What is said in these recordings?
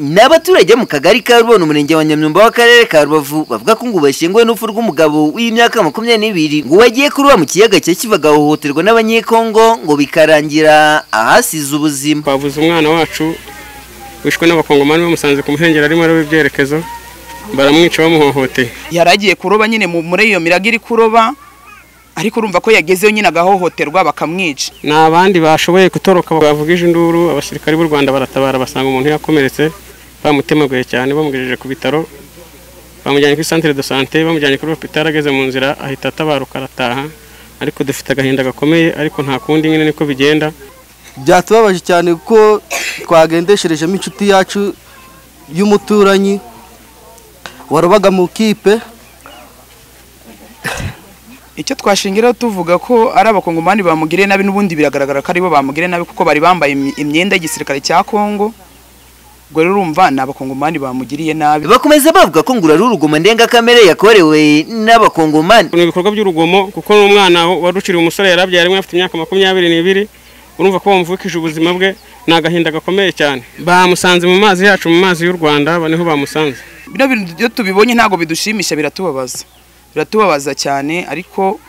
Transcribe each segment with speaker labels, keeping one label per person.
Speaker 1: ni abaturage mu kagari ka rubona umurenge wa nyamyumba w'akarere ka rubavu bavuga ko ngo bashyinguwe n'urupfu rw'umugabo w'imyaka makumyabiri n'ibiri ngo wagiye kuroba mu kiyaga cya kivu agahohoterwa n'abanyekongo ngo bikarangira ahasize ubuzima
Speaker 2: twabuze umwana wacu wishwe n'abakongomani bamusanze ku muhengeri arimo aroba ibyerekezo baramwica bamuhohoteye
Speaker 3: yari agiye kuroba nyine mu- muri iyo mirago iri kuroba ariko urumva ko yagezeyo nyine agahohoterwa bakamwica
Speaker 2: ni abandi bashoboye gutoroka bavugije induru abasirikari b'u rwanda baratabara basanga umuntu yakomeretse bamutemaguye cyane bamugejeje ku bitaro bamujyanye kuri santire de sante bamujyanye kuri hopitari ageze mu nzira ahita atabaruka arataha ariko dufite agahinda gakomeye ariko nta kundi nyine niko bigenda
Speaker 4: byatubabaje cyane kuko twagendesherejemo inshuti yacu y'umuturanyi warobaga mu kipe
Speaker 3: icyo twashingiraho tuvuga ko ari abakongomani bamugiriye nabi n'ubundi biragaragara ko aribo bamugiriye nabi kuko bari bambaye imi- imyenda y'igisirikare cya kongo ubwo rero urumva ni abakongomani bamugiriye nabi
Speaker 1: bakomeza bavuga ko ngo uru ari urugoma ndengakamere yakorewe n'abakongomani
Speaker 2: ni ibikorwa by'urugomo kuko n'umwana wari ukiri umusore yarabyaye rimwe afite imyaka makumyabiri n'ibiri urumva ko bamuvukije ubuzima bwe ni agahinda gakomeye cyane bamusanze mu mazi yacu mu mazi y'u rwanda aba niho bamusanze
Speaker 3: bino bintu iyo tubibonye ntabwo bidushimisha biratubabaza biratubabaza cyane ariko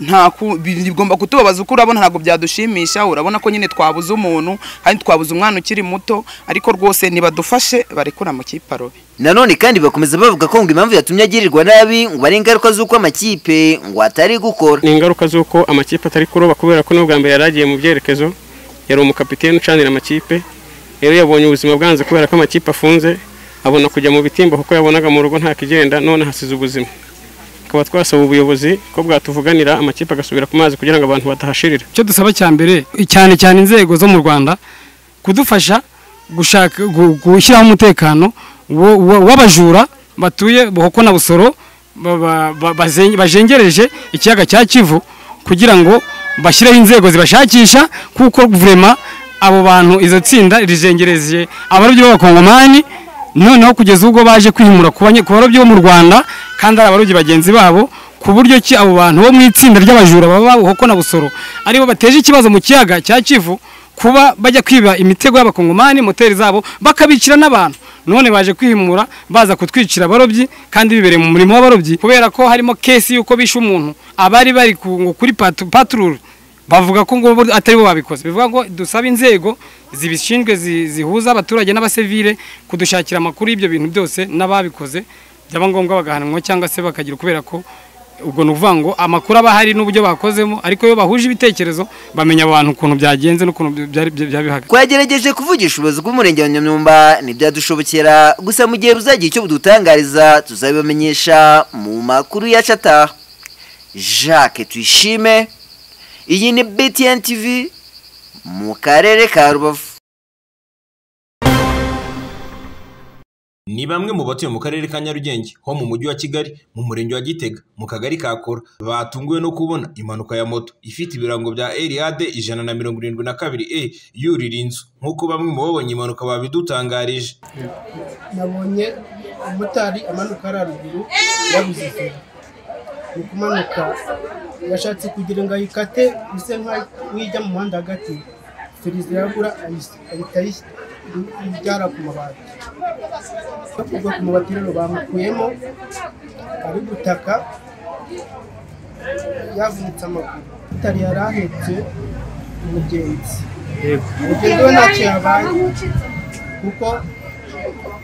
Speaker 3: nta ku- bi- bigomba kutubabaza uko urabona ntabwo byadushimisha urabona ko nyine twabuze umuntu kandi twabuze umwana ukiri muto ariko rwose nibadufashe barekure amakipe arobe
Speaker 1: nanone kandi bakomeza bavuga ko ngo impamvu yatumye agirirwa nabi ngo ari ingaruka z'uko amakipe ngo atari gukora
Speaker 2: ni ingaruka z'uko amakipe atari kuroba kubera ko n'ubwa mbere yari agiye mu byerekezo yari umukapiteni ucanira amakipe rero yabonye ubuzima bwanze kubera ko amakipe afunze abona kujya mu bitimba kuko yabonaga mu rugo nta kigenda none hasize ubuzima tukaba twasaba ubuyobozi ko bwatuvuganira amakipe agasubira ku mazi kugira ngo abantu batahashirira
Speaker 5: icyo dusaba cya mbere cyane cyane inzego zo mu rwanda kudufasha gushaka gu- gushyiraho umutekano wo- wo- w'abajura batuye buhoko na busoro ba- ba- ba- bazen- bajengereje ikiyaga cya kivu kugira ngo bashyireho inzego zibashakisha kuko vurema abo bantu izo tsinda rizengereje abarobyi b'abakongomani noneho kugeza ubwo baje kwihimura ku banye- ku barobyi bo mu rwanda kandi ari abarobyi bagenzi babo ku buryo ki abo bantu bo mu itsinda ry'abajura baba buhoko na busoro aribo bateje ikibazo mu kiyaga cya kivu kuba bajya kwiba imitego y'abakongomani moteri zabo bakabicira n'abantu none baje kwihimura baza kutwicira abarobyi kandi bibereye mu murimo w'abarobyi kubera ko harimo kesi y'uko bishe umuntu abari bari ku- kuri patu- paturure bavuga ko ngo bo atari bo babikoze bivuga ngo dusaba inzego zibishinzwe zi- zihuza abaturage n'abasivile kudushakira amakuru y'ibyo bintu byose n'ababikoze byaba ngombwa bagahanwa cyangwa se bakagira kubera ko ubwo ni ukuvuga ngo amakuru aba ahari n'uburyo bakozemo ariko iyo bahuje ibitekerezo bamenya abantu ukuntu byagenze n'ukuntu byari byabihagaze
Speaker 1: twagerageje kuvugisha ubuyobozi bw'umurenge wa nyamyumba ntibyadushobokera gusa mu gihe buzagira icyo budutangariza tuzabibamenyesha mu makuru yacu ataha jacques tuyishime iyi ni btn tv mu karere ka rubavu
Speaker 6: Ni bamwe mu batuye mu karere ka Nyarugenge ho mu mujyi wa Kigali mu murenge wa Gitega mu kagari ka Kora batunguwe no kubona impanuka ya moto ifite ibirango bya Eliad ijana na mirongo irindwi na kabiri A yurira inzu nk'uko bamwe mu babonye impanuka babidutangarije
Speaker 7: nabonye umumotari amanuka hariya ruguru yabuze izina ni ukumanuka yashatse kugira ngo ayikate ise nk'ijya mu muhanda hagati feri zirabura ayis- ahita ayis- ibyara ku mabati no kugwa ku mabati rero bamukuyemo ari gutaka yavunitse amaguru umumotari yari ahetse umugenzi umugenzi we ntacyo yabaye kuko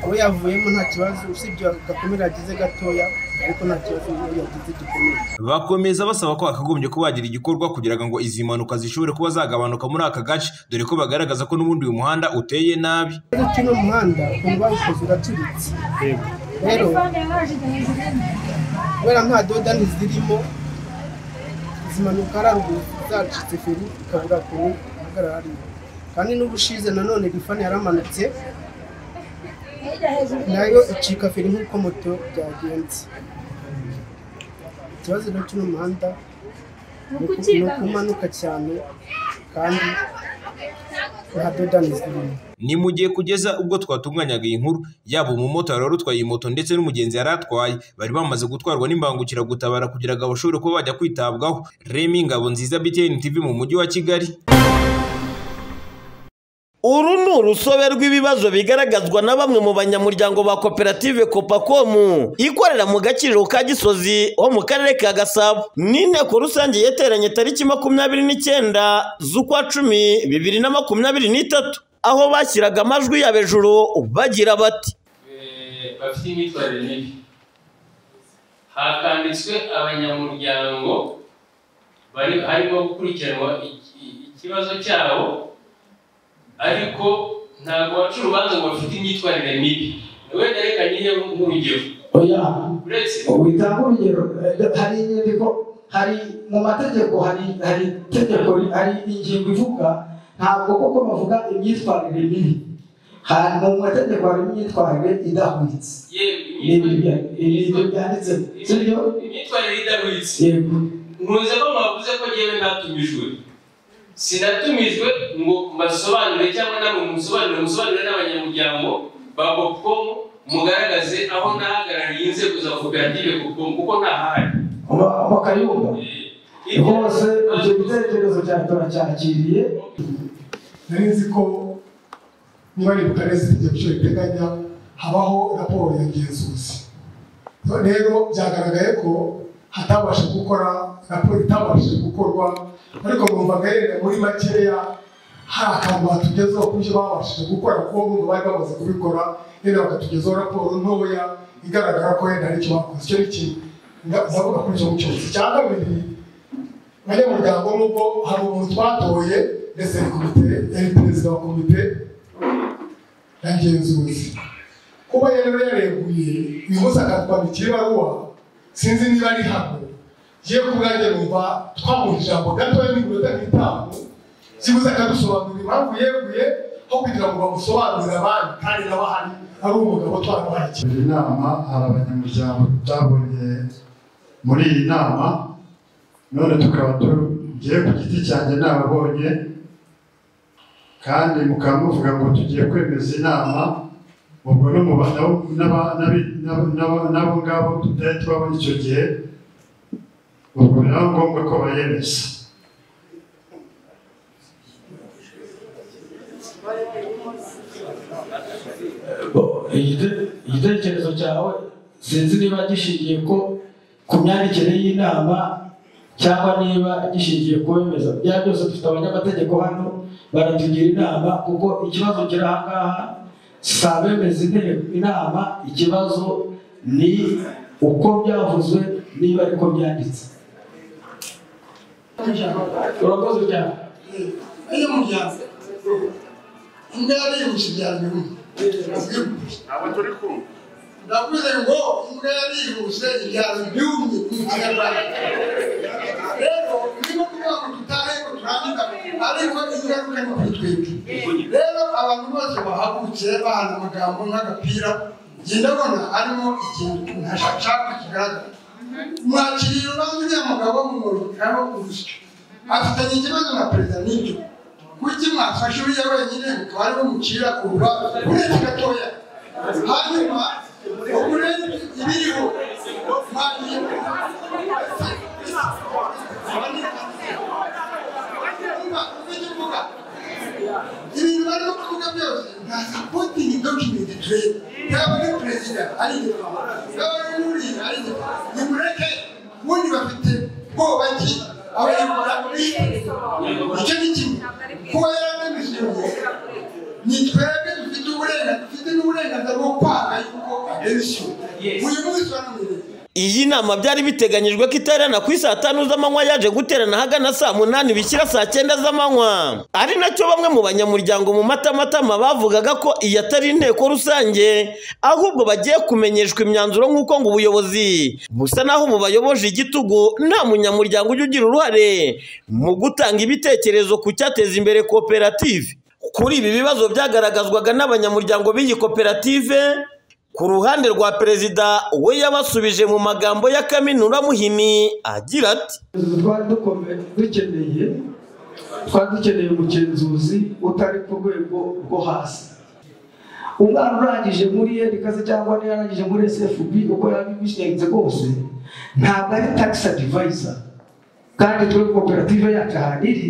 Speaker 7: aho yavuyemo nta kibazo usibye agakomere yagize gatoya ariko nta kibazo yagize gikomeye
Speaker 6: bakomeza basaba ko hakagombye kuba hagira igikorwa kugira ngo izi mpanuka zishobore kuba zagabanuka muri aka gace dore ko bagaragaza ko n'ubundi uyu muhanda uteye nabi
Speaker 7: ariko uno muhanda ukuntu bawukoze uracuritse rero kubera nta dodani zirimo izi mpanuka ari haruguru zacitse feri ikabura ukuntu ihagarara hariya kandi n'ubushize nanone rifani yaramanutse nayo icika feri nk'uko moto byagenze ikibazo rero cy'uno muhanda ni uku- ni ukumanuka cyane kandi nta dodani zirimo
Speaker 6: ni mu gihe kugeza ubwo twatunganyaga iyi nkuru yaba umumotari wari utwaye iyi moto ndetse n'umugenzi yari atwaye bari bamaze gutwarwa n'imbangukiragutabara kugira ngo bashobore kuba bajya kwitabwaho remi ngabo nziza btn tv mu mujyi wa kigali
Speaker 8: uru ni urusobe rw'ibibazo bigaragazwa na bamwe mu banyamuryango ba koperative kopakomu ikorera mu gakiriro ka gisozi ho mu karere ka gasabo n'inteko rusange yateranye tariki makumyabiri n'icyenda z'ukwa cumi bibiri na makumyabiri n'itatu aho bashyiraga amajwi ya hejuru bagira bati
Speaker 9: bafite imyitwarire mibi hakanditswe abanyamuryango bari harimo gukurikiranwa iki- ikibazo cyabo ariko ntabwo baca urubanza ngo bafite imyitwarire mibi wenda reka nyine nk'urugero
Speaker 10: oya
Speaker 9: uretse
Speaker 10: witanga urugero eh, hari inyandiko hari mu mategeko hari hari itegeko hari ingingo ivuga ntabwo koko bavuga imyitwarire mibi hari mu mategeko harimo imyitwarire idahwitse
Speaker 9: yewe
Speaker 10: Ni
Speaker 9: imyitwarire
Speaker 10: ibyo- ni ibyo byanditsemo sibyo
Speaker 9: imyitwarire idahwitse
Speaker 10: yego
Speaker 9: nkunze ko mwavuze ko ngewe ntatumijwe sinatumijwe ngo mbasobanure cyangwa namwe musobanure musobanure n'abanyamuryango ba popcomu mugaragaze aho nahagarariye inzego za koperative popcomu kuko ntahari
Speaker 10: Ba- bakayumva
Speaker 9: Eh,
Speaker 10: hose ibyo bitekerezo cyawe turacyakiriye
Speaker 11: nari nzi ko niba ari bukaresi ibyo bice biteganya habaho raporo ya ngenzuzi rero byagaragaye ko hatabasha gukora raporo itabashije gukorwa ariko mwumva gaherere muri makeya hari akantu batugezeho ku byo babashije gukora kuko bumva bari bamaze kubikora rero bakatugezaho raporo ntoya igaragara ko yenda hari icyo bakoze icyo ni kimwe Nga- ndavuga kuri icyo cyose icya kabiri abanyamuryango nubwo hari umuntu twatoye ndetse ni komite yari perezida wa komite ya ngenzuzi kuba yari yareguye uyu munsi akatwandikira ibaruwa sinzi niba ari hano ye ku bwanjye numva twamuha ijambo gatoya n'iminota nk'itanu kibuze akadusobanurira impamvu yeguye aho kugira ngo bamusobanurire abandi kandi nawe ahari ari umugabo twarabaye
Speaker 10: iyi nama hari abanyamuryango tutabonye muri iyi nama none tukaba tugiye ku giti cyanjye nababonye kandi mukaba muvuga ngo tugiye kwemeza inama ubwo n'umuba- nabo- n'aba- n'abi- n'abo- n'abo- n'abo ngabo tutari tubabona icyo gihe ubwo biba ngombwa ko bayemeza
Speaker 11: igite- igitekerezo cyawe sinzi niba gishingiye ko ku myandikire y'inama cyangwa niba gishingiye ku wemeza bya byose dufite abanyamategeko hano baratugira inama kuko ikibazo kiri aha ngaha si abemeza inteko inama ikibazo ni uko byavuzwe niba ariko byanditse urakoze cyane iyo muryango indaya yihuse byari bimwe ndavuze ngo imbwa yarihuse ibyara ibyumye mu kinyarwanda rero niba kugira ngo dutahe ngo turangane ariko ingaruka ni kuri twebwe rero abantu bose bahagurutse bahana amagambo nk'agapira njye ndabona harimo ikintu ntashaka kigaragara mwakiriye urubanza uriya mugabo mumurikaho urusyo afitanye ikibazo na perezida n'ibyo kuki mwafashe uriya wenyine mukaba ariwe mucira kuruba urebye gatoya hanyuma ugure ibiriho mwanyuma ibintu barimo kuvuga byose nta supporting document turebe yaba ari perezida ari igipamo yaba ari n'uriya ari igipamo nimureke ubundi bafite bwoba ki abanyarwanda icyo ni kimwe kuba yaranemesije ni twebwe dufite uburenganzira dufite n'uburenganzira bwo kwanga yuko aderisiyo uyu munsi baramenye
Speaker 8: iyi nama byari biteganyijwe ko iterana ku saa tanu z'amanywa yaje guterana ahagana saa munani bishyira saa cyenda z'amanywa ari nacyo bamwe mu banyamuryango mu matamatama bavugaga ko iyi atari inteko rusange ahubwo bagiye kumenyeshwa imyanzuro nk'uko ngo ubuyobozi busa n'aho bubayoboje igitugu nta munyamuryango ujya ugira uruhare mu gutanga ibitekerezo ku cyateza imbere koperative kuri ibi bibazo byagaragazwaga n'abanyamuryango b'iyi koperative ku ruhande rwa perezida we yabasubije mu magambo ya Kaminura Muhimi agira ati
Speaker 10: twari dukomeye dukeneye twari dukeneye umugenzuzi utari ku rwego rwo hasi umwana urangije muri erikase cyangwa niyo yarangije muri sfb uko yabibishinze rwose ntabwo ari tax advisor kandi twe koperative yacu ahantu iri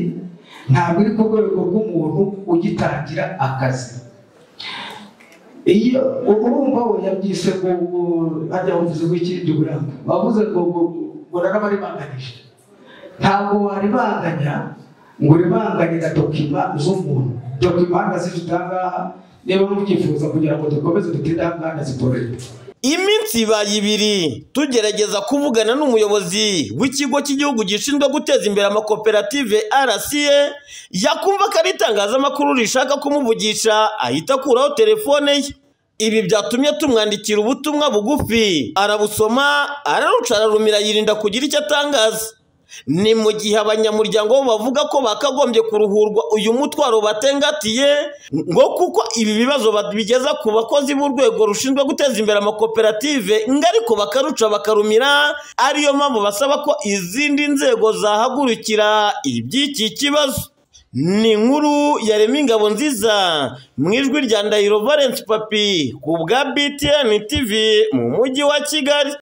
Speaker 10: ntabwo iri ku rwego rw'umuntu ugitangira akazi iyo urumva we yabyise ngo ngo hajya bavuze ngo ikindi buranga bavuze ngo ngo ngo narabaribanganije ntabwo waribanganya ngo ribanganira dokima z'umuntu dokima zifite ahangaha niba mubyifuza kugira ngo dukomeze dutinde ahangana zitoroheye
Speaker 8: iminsi ibaye ibiri tugerageza kuvugana n'umuyobozi w'ikigo cy'igihugu gishinzwe guteza imbere amakoperative rca yakumva ko ari itangazamakuru rishaka kumuvugisha ahita akuraho telefone ye ibi byatumye tumwandikira ubutumwa bugufi arabusoma araruca ararumira yirinda kugira icyo atangaza ni mu gihe abanyamuryango bo bavuga ko bakagombye kuruhurwa uyu mutwaro batengatiye ngo kuko ibi bibazo babigeza ku bakozi b'urwego rushinzwe guteza imbere amakoperative ngo ariko bakaruca bakarumira ariyo mpamvu basaba ko izindi nzego zahagurukira iby'iki kibazo ni inkuru yarema ingabo nziza mu ijwi rya ndahiro valence papi ku bwa btn tv mu mujyi wa kigali